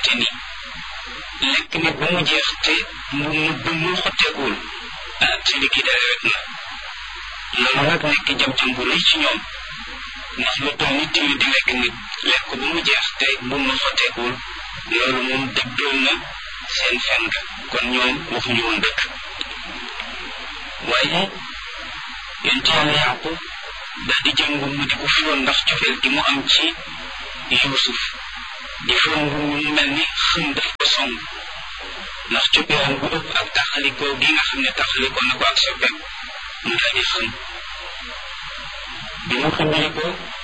fekkente ni lekk nit ba mu jeex te mu mu mu xotteekuwul ah ci liggéey daal rek na loolu nag nekk jam-jam bu rëy ci ñoom ndax lu toll nit tamit di lekk nit lekk ko ba mu jeex te bu mu xotteekuwul loolu moom dëggal na seen fen ga kon ñoom waxuñu woon dëkk waaye yonent yàlla yàqub daal di jël ngum mu di ko firoon ndax cofeel gi mu am ci yuusuf di firoon ngum mu mel ni xëm daf ko song ndax coppeeram bu ëpp ak taxalikoo gi nga xam ne taxalikoo na ko ak soppeem mu daal di xëm bi mu xëmbalikoo